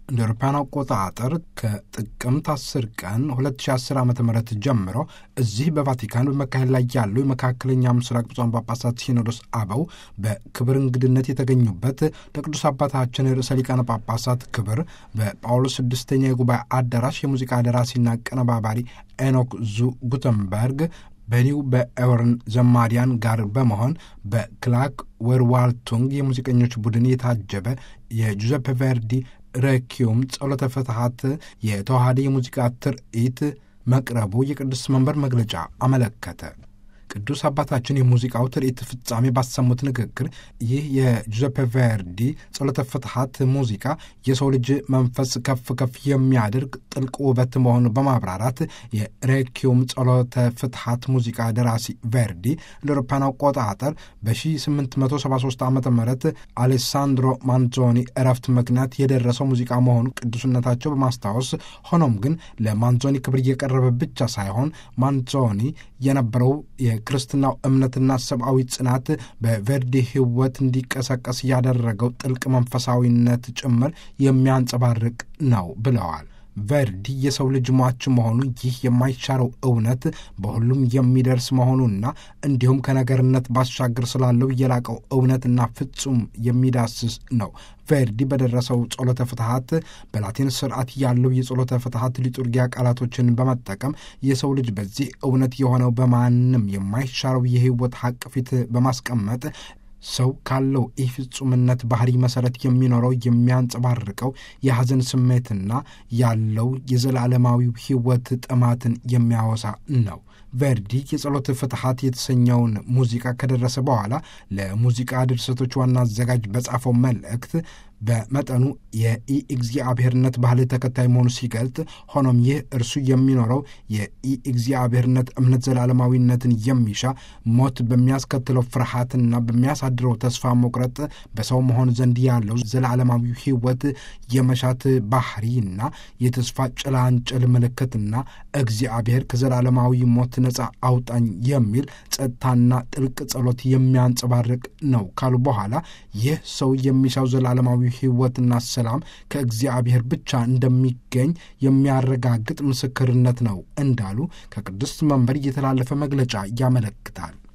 እንደ አውሮፓውያን አቆጣጠር ከጥቅምት 10 ቀን 2010 ዓ ም ጀምሮ እዚህ በቫቲካን በመካሄድ ላይ ያለው የመካከለኛ ምስራቅ ብፁዓን ጳጳሳት ሲኖዶስ አበው በክብር እንግድነት የተገኙበት ለቅዱስ አባታችን ርዕሰ ሊቃነ ጳጳሳት ክብር በጳውሎስ ስድስተኛ የጉባኤ አዳራሽ የሙዚቃ ደራሲና አቀነባባሪ ኤኖክ ዙ ጉተንበርግ በኒው በኤወርን ዘማሪያን ጋር በመሆን በክላክ ወርዋልቱንግ የሙዚቀኞች ቡድን የታጀበ የጁዘፔ ቨርዲ ረኪዮም ጸሎተ ፍትሐት የተዋሃደ የሙዚቃ ትርኢት መቅረቡ የቅዱስ መንበር መግለጫ አመለከተ። ቅዱስ አባታችን የሙዚቃው ትርኢት ፍጻሜ ባሰሙት ንግግር ይህ የጁዘፔ ቨርዲ ጸሎተ ፍትሐት ሙዚቃ የሰው ልጅ መንፈስ ከፍ ከፍ የሚያደርግ ጥልቅ ውበት መሆኑን በማብራራት የሬኪዮም ጸሎተ ፍትሐት ሙዚቃ ደራሲ ቨርዲ ለአውሮፓውያን አቆጣጠር በ1873 ዓ ም አሌሳንድሮ ማንዞኒ እረፍት ምክንያት የደረሰው ሙዚቃ መሆኑ ቅዱስነታቸው በማስታወስ ሆኖም ግን ለማንዞኒ ክብር እየቀረበ ብቻ ሳይሆን ማንዞኒ የነበረው የክርስትናው እምነትና ሰብአዊ ጽናት በቨርዲ ሕይወት እንዲቀሰቀስ ያደረገው ጥልቅ መንፈሳዊነት ጭምር የሚያንጸባርቅ ነው ብለዋል። ቨርዲ የሰው ልጅ ሟች መሆኑ ይህ የማይሻረው እውነት በሁሉም የሚደርስ መሆኑና እንዲሁም ከነገርነት ባሻገር ስላለው የላቀው እውነትና ፍጹም የሚዳስስ ነው። ቨርዲ በደረሰው ጸሎተ ፍትሐት በላቲን ስርዓት ያለው የጸሎተ ፍትሐት ሊጡርጊያ ቃላቶችን በመጠቀም የሰው ልጅ በዚህ እውነት የሆነው በማንም የማይሻረው የሕይወት ሐቅ ፊት በማስቀመጥ ሰው ካለው ኢፍጹምነት ባህሪ መሰረት የሚኖረው የሚያንጸባርቀው የሐዘን ስሜትና ያለው የዘላለማዊው ሕይወት ጥማትን የሚያወሳ ነው። ቨርዲ የጸሎት ፍትሐት የተሰኘውን ሙዚቃ ከደረሰ በኋላ ለሙዚቃ ድርሰቶች ዋና አዘጋጅ በጻፈው መልእክት በመጠኑ የኢእግዚአብሔርነት ባህል ተከታይ መሆኑ ሲገልጥ፣ ሆኖም ይህ እርሱ የሚኖረው የኢእግዚአብሔርነት እምነት ዘላለማዊነትን የሚሻ ሞት በሚያስከትለው ፍርሃትና በሚያሳድረው ተስፋ መቁረጥ በሰው መሆን ዘንድ ያለው ዘላለማዊ ሕይወት የመሻት ባህሪና የተስፋ ጭላንጭል ምልክትና እግዚአብሔር ከዘላለማዊ ሞት ነፃ አውጣኝ የሚል ጸጥታና ጥልቅ ጸሎት የሚያንጸባርቅ ነው ካሉ በኋላ ይህ ሰው የሚሻው ዘላለማዊ ሕይወትና ሰላም ከእግዚአብሔር ብቻ እንደሚገኝ የሚያረጋግጥ ምስክርነት ነው እንዳሉ ከቅድስት መንበር የተላለፈ መግለጫ ያመለክታል።